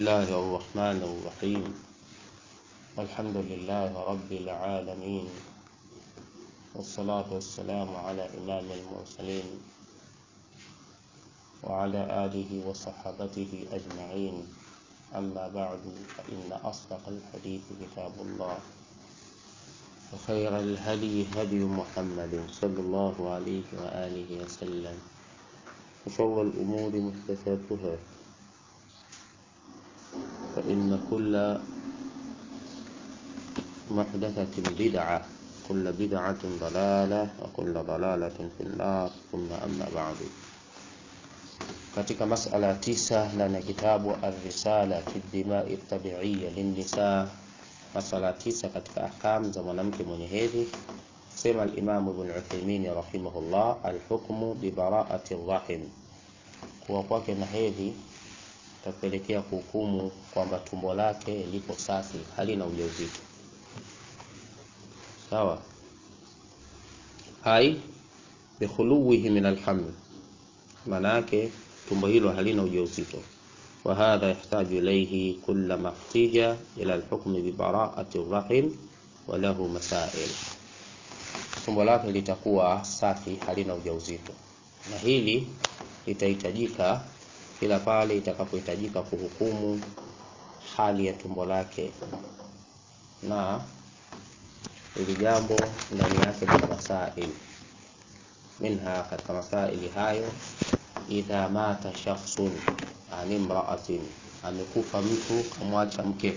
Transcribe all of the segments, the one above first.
الله الرحمن الرحيم الحمد لله رب العالمين والصلاة والسلام على إمام المرسلين وعلى آله وصحابته أجمعين أما بعد فإن أصدق الحديث كتاب الله وخير الهدي هدي محمد صلى الله عليه وآله وسلم وشر الأمور محدثاتها فإن كل محدثة بدعة كل بدعة ضلالة وكل ضلالة في النار ثم أما بعد katika masala tisa ndani ya kitabu Arrisala fi dimai tabiiya linnisa, masala tisa katika ahkam za mwanamke mwenye hedhi. Sema al-Imam Ibn Uthaymeen rahimahullah, alhukmu bi bara'ati rahim, kuwa kwake na hedhi tapelekea kuhukumu kwamba tumbo lake lipo safi, halina ujauzito. Sawa, ai bikhuluwihi min alhaml, maana yake tumbo hilo halina ujauzito. Wa hadha yahtaju ilayhi kullama ihtija ila alhukmi bi bara'ati rahim wa lahu masail, tumbo lake litakuwa safi, halina ujauzito, na hili litahitajika kila pale itakapohitajika kuhukumu hali ya tumbo lake, na hili jambo ndani yake kuna masail minha, katika masaili hayo, idha mata shakhsun an imra'atin, amekufa mtu kamwacha mke,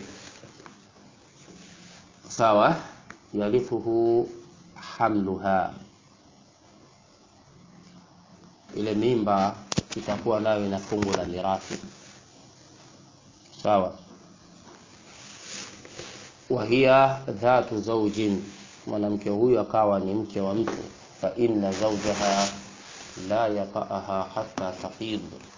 sawa, yarithuhu hamluha, ile mimba itakuwa nayo ina fungu la mirathi sawa. wa hiya dhatu zawjin, mwanamke huyu akawa ni mke wa mtu. fa inna zawjaha la yata'aha hatta tahid,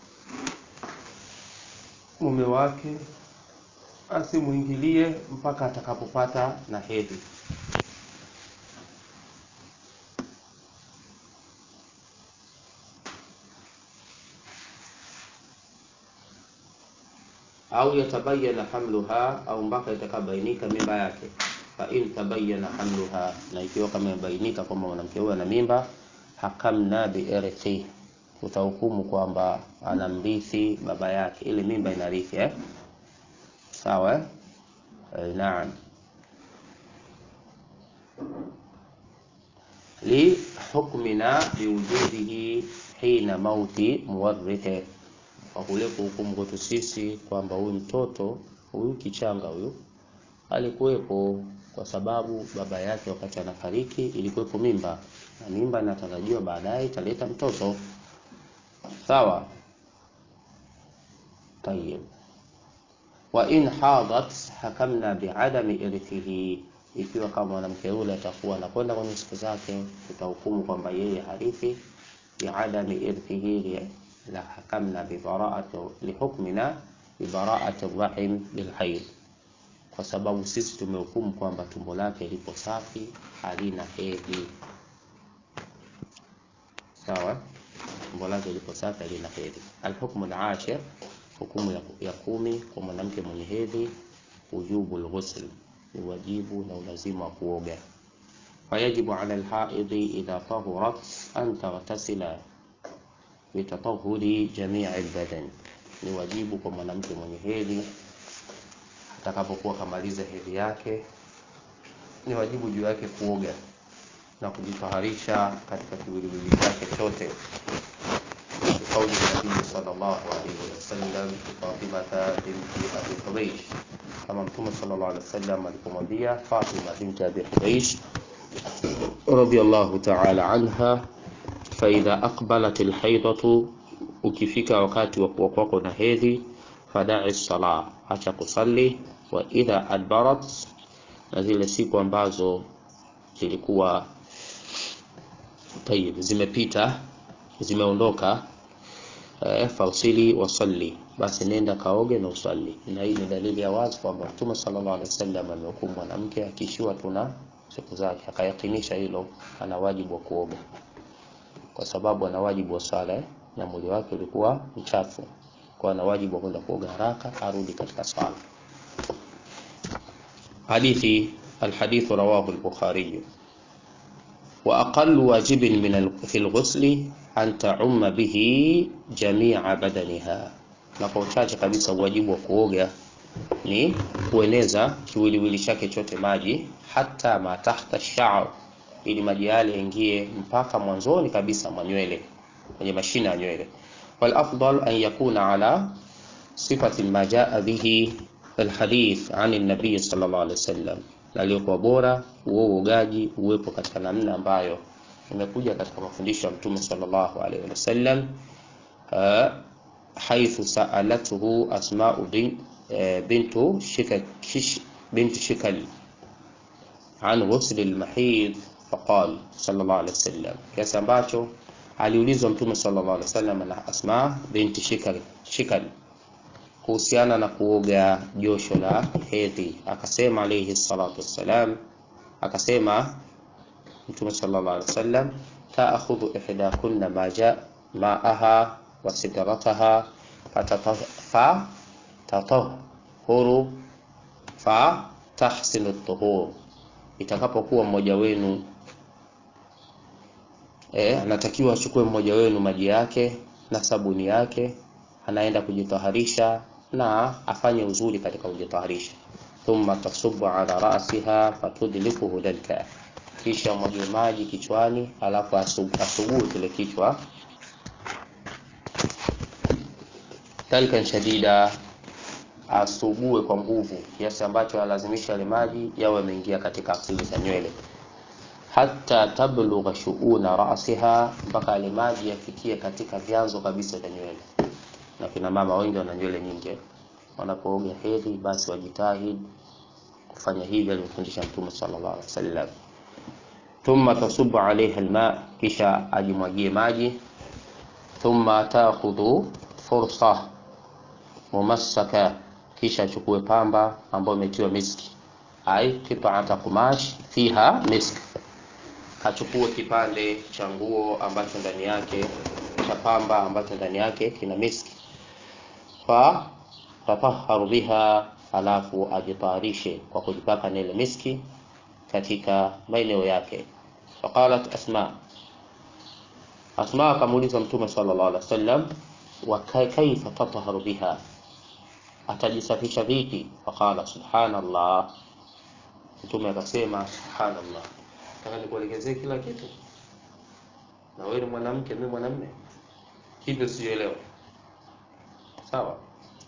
mume wake asimuingilie mpaka atakapopata na hedhi. au yatabayana hamluha, au mpaka itakabainika mimba yake. Fa in tabayana hamluha, na ikiwa kama imebainika kwamba mwanamke huyo ana mimba, hakamna bi irthi, utahukumu kwamba anamrithi baba yake, ile mimba inarithi eh? Sawa eh? Eh, naam li hukmina biwujudihi hina mauti muwarrithe kwa kule kuhukumu kwetu sisi kwamba huyu mtoto huyu kichanga huyu alikuwepo kwa sababu baba yake wakati anafariki ilikuwepo mimba, na mimba inatarajiwa baadaye italeta mtoto. Sawa, tayib. Wa in hadat hakamna biadami irithihi, ikiwa kama mwanamke yule atakuwa anakwenda kwenye siku zake, tutahukumu kwamba yeye harithi biadami irithihi la hakamna bibaraati lihukmina bibaraati rahim bilhaid, kwa sababu sisi tumehukumu kwamba tumbo lake lipo safi halina hedhi. Sawa, tumbo lake lipo safi halina hedhi. Alhukmu alashir, hukumu ya, ya kumi kwa mwanamke mwenye hedhi, wujubu lghusl, ni wajibu na ulazima wa kuoga. Fayajibu ala alhaidhi idha tahurat an taghtasila bitatahuri jamii albadan, ni wajibu kwa mwanamke mwenye hedhi atakapokuwa kamaliza hedhi yake, ni wajibu juu yake kuoga na kujitaharisha katika kiwiliwili chake chote, kauli Nabii sallallahu alaihi wasallam Fatimata binti Abi Hubaysh, kama Mtume sallallahu alaihi wasallam alipomwambia Fatima binti Abi Hubaysh radhiyallahu ta'ala anha faidha aqbalat alhaidatu, ukifika wakati wa kuwa kwako na hedhi, fadai sala, acha kusali. Wa idha adbarat, na zile siku ambazo zilikuwa tayib zimepita zimeondoka, eh, fausili wasalli, basi nenda kaoge na usali. Na hii ni dalili ya wazi kwamba Mtume sallallahu alaihi wasallam amehukumu mwanamke akishiwa tuna siku zake, akayakinisha hilo, ana wajibu wa kuoga kwa sababu ana wajibu wa sala na mwili wake ulikuwa mchafu. kwa na wajibu wa kwenda kuoga haraka arudi katika swala hadithi الحديث رواه البخاري وأقل واجب من في الغسل أن تعم به جميع بدنها na kwa uchache kabisa uwajibu wa kuoga ni kueneza kiwiliwili chake chote maji hata ma tahta sha'r ili maji yale yaingie mpaka mwanzoni kabisa mwa nywele kwenye mashina ya nywele wal afdal an yakuna ala sifati ma jaa bihi alhadith an an-nabiy sallallahu alaihi wasallam na aliyokuwa bora huo uogaji uwepo katika namna ambayo imekuja katika mafundisho ya mtume sallallahu alaihi wasallam uh, حيث سألته أسماء بنت شكل بنت شكل عن غسل المحيض فقال صلى الله عليه وسلم kiasi ambacho aliulizwa mtume sallallahu alaihi wasallam na Asma binti Shikal Shikal kuhusiana na kuoga josho la hedhi akasema alayhi salatu wassalam akasema mtume sallallahu alaihi wasallam taakhudhu ihdakunna ma jaa ma'aha wa sidrataha fatatahuru fa tahsinu tuhur itakapokuwa mmoja wenu eh, anatakiwa achukue mmoja wenu maji yake na sabuni yake anaenda kujitaharisha na afanye uzuri katika kujitaharisha thumma tasubu ala rasiha fatudlikuhu dalka kisha mwage maji kichwani alafu asubuhe kile kichwa dalkan shadida asugue kwa nguvu kiasi ambacho alazimisha yale maji yawe yameingia katika asili za nywele hata tablugha shuuna rasiha mpaka yale maji yafikie katika vyanzo kabisa vya nywele na kina mama wengi wana nywele nyingi wanapooga hedhi basi wajitahidi kufanya hivi alivyofundisha mtume sallallahu alaihi wasallam thumma tasubu alaiha alma kisha ajimwagie maji thumma taakhudhu fursa mumassaka kisha achukue pamba ambayo imetiwa miski ai qita'ata qumash fiha misk achukue kipande cha nguo ambacho ndani yake cha pamba ambacho ndani yake kina miski fa tatahharu biha alafu ajitayarishe kwa kujipaka na ile miski katika maeneo yake faqalat asma asma akamuuliza mtume sallallahu alaihi wasallam wa kaifa tatahharu biha atajisafisha vipi faqala subhanallah mtume akasema subhanallah nataka nikuelekezee kila kitu na wewe ni mwanamke mimi mwanamume hivyo sielewa sawa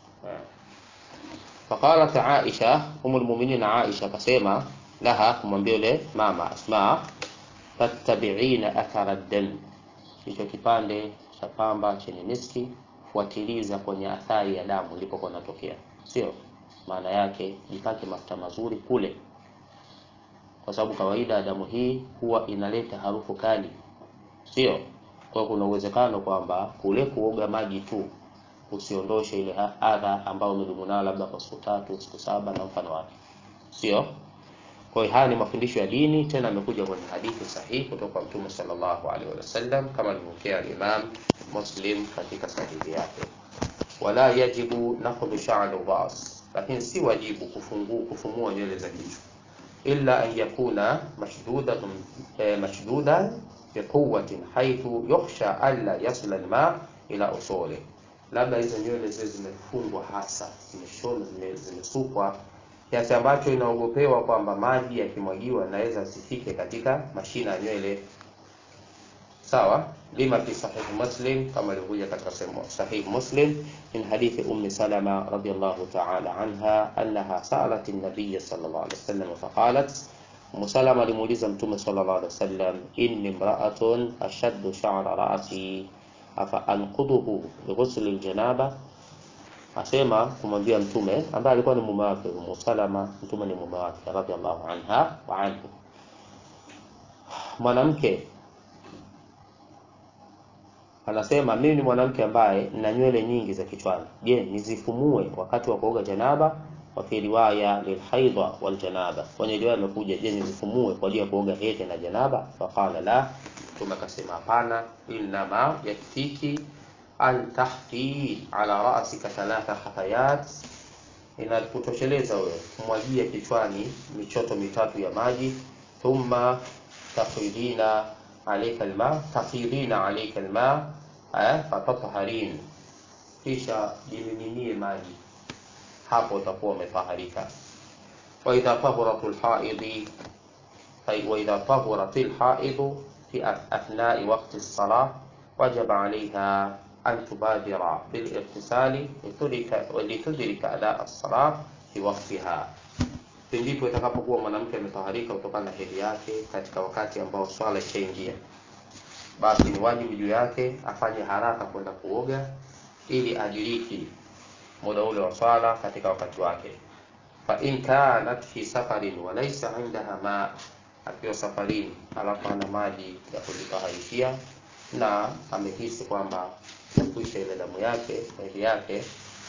faqalat aisha umul mu'minin aisha akasema laha kumwambia yule mama asma tattabi'ina athara dam hicho kipande cha pamba chenye miski fuatiliza kwenye athari ya damu ilipokuwa inatokea sio maana yake jipake mafuta mazuri kule kwa sababu kawaida ya damu hii huwa inaleta harufu kali sio kwa kuna uwezekano kwamba kule kuoga maji tu usiondoshe ile adha ambayo umedumu nayo labda kwa siku tatu siku saba na mfano wake sio kwa hiyo haya ni mafundisho ya dini tena amekuja kwenye hadithi sahihi kutoka kwa mtume sallallahu alaihi wasallam kama alivyopokea Imam Muslim katika sahihi yake wala yajibu naqdu sha'r ras lakini si wajibu kufungu, kufumua nywele za kichwa illa an yakuna mashdudan eh, mashdudan biquwwatin haythu yukhsha alla yasla alma ila usuli labda hizo nywele zile zimefungwa hasa zimeshona zimesukwa kiasi ambacho inaogopewa kwamba maji yakimwagiwa naweza asifike katika mashina ya nywele sawa lima fi sahih muslim kama ilivyokuja katika sahih muslim min hadithi ummi salama radiyallahu ta'ala anha annaha sa'alat an-nabiy sallallahu alayhi wasallam faqalat ummu salama alimuuliza mtume sallallahu alayhi wasallam inni imra'atun ashaddu sha'ra ra'si afa anquduhu bi ghusl al-janaba asema kumwambia mtume ambaye alikuwa ni mume wake Ummu Salama mtume ni mume wake radhiallahu anha wa anhu mwanamke anasema mimi ni mwanamke ambaye nina nywele nyingi za kichwani je nizifumue wakati wa kuoga janaba wa fi riwaya lilhaidha wal janaba kwenye riwaya imekuja je nizifumue kwa ajili ya kuoga hedhi na janaba faqala la mtume akasema hapana inma yakfiki an tahti ala rasika thalatha hafayat, inakutosheleza wewe kumwagia kichwani michoto mitatu ya maji. Thumma tafidina alayka alma, tafidina alayka alma fatathaharin, kisha jimiminie maji, hapo utakuwa umetaharika. Wa idha tahuratul haidi wa idha tahuratil haidu fi athnai waqti as-salah wajaba alayha an tubadira bil irtisali litudrika ada as-salah fi waqtiha, ndipo itakapokuwa mwanamke ametaharika kutokana na hedhi yake katika wakati ambao swala ishaingia, basi ni wajibu juu yake afanye haraka kwenda kuoga ili adiriki muda ule wa swala katika wakati wake. Fa in kanat fi safarin wa laysa indaha ma, akiwa safarini alafu ana maji ya kujitaharishia na amehisi kwamba kuisha ile damu yake hedhi yake,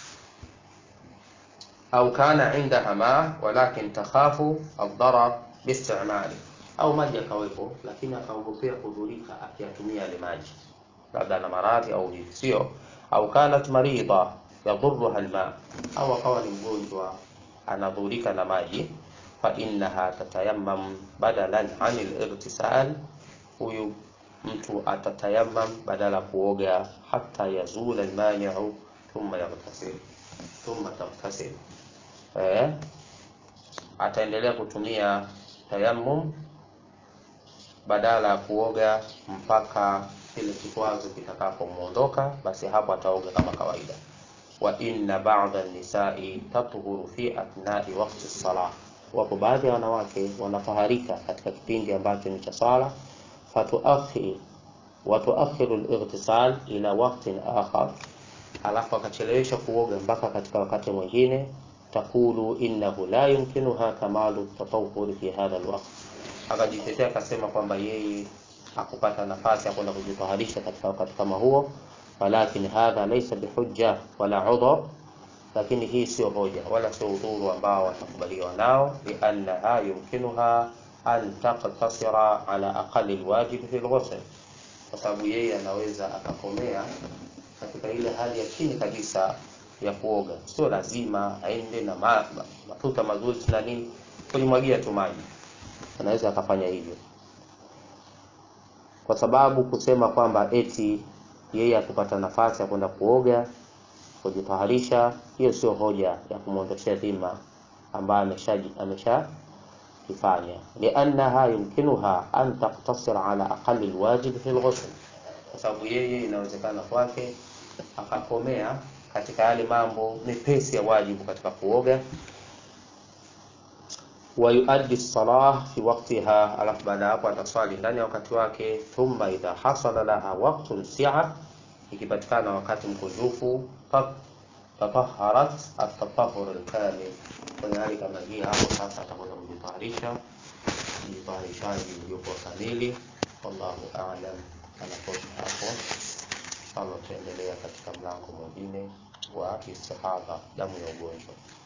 au kana indaha ma walakin takhafu ad-darar biistimali, au maji akawepo, lakini akaogopea kudhurika akiyatumia yale maji, labda ana maradhi au sio, au kanat marida yadhuruha alma, au akawa ni mgonjwa anadhurika na maji, fa innaha tatayammam badalan anil irtisal, huyu mtu atatayamam badala kuoga, hata yazula almani'u thumma yaghtasil thumma taghtasil. Eh, ataendelea kutumia tayammum badala ya kuoga mpaka kile kikwazo kitakapomuondoka, basi hapo ataoga kama kawaida. Wa inna ba'da an-nisa'i tathuru fi athnai waqti as-salah, wapo baadhi ya wanawake wanafaharika katika kipindi ambacho ni cha swala fatuakhir watuakhiru al-ightisal ila waqtin akhar, alafu akachelewesha kuoga mpaka katika wakati mwingine. Takulu innahu la yumkinuha kamalu tatawwur fi hadha al-waqt, akajitetea akasema kwamba yeye hakupata nafasi ya kwenda kujitaharisha katika wakati kama huo. Walakin hadha laysa bihujja wala udhr, lakini hii sio hoja wala sio udhuru ambao watakubaliwa nao, liannaha yumkinuha an taqtasira ala aqali alwajib fi alghusl, kwa sababu yeye anaweza akakomea katika ile hali ya chini kabisa ya kuoga. Sio lazima aende na ma, ma, mafuta mazuri na nini, kulimwagia tu maji, anaweza akafanya hivyo, kwa sababu kusema kwamba eti yeye akupata nafasi ya kwenda kuoga kujitaharisha, hiyo sio hoja ya kumwondoshea dhima ambaye amesha amesha kifanya liannaha yumkinuha an taktasir ala aqali alwajib fi alghusl, kwa sababu yeye inawezekana kwake akakomea katika yale mambo mepesi ya wajibu katika kuoga. Wa yuaddi salah fi waqtiha, alafu baada ya hapo ataswali ndani ya wakati wake. Thumma idha hasala laha waqtun si'a, ikipatikana wakati mkunjufu tataharat atatahur alkamil kwenye hali kama hii, hapo sasa atakwenda kujitaharisha jitaharishaji uliokuwa kamili. Wallahu a'lam. Anatosha hapo, inshallah tutaendelea katika mlango mwingine wa istihadha, damu ya ugonjwa.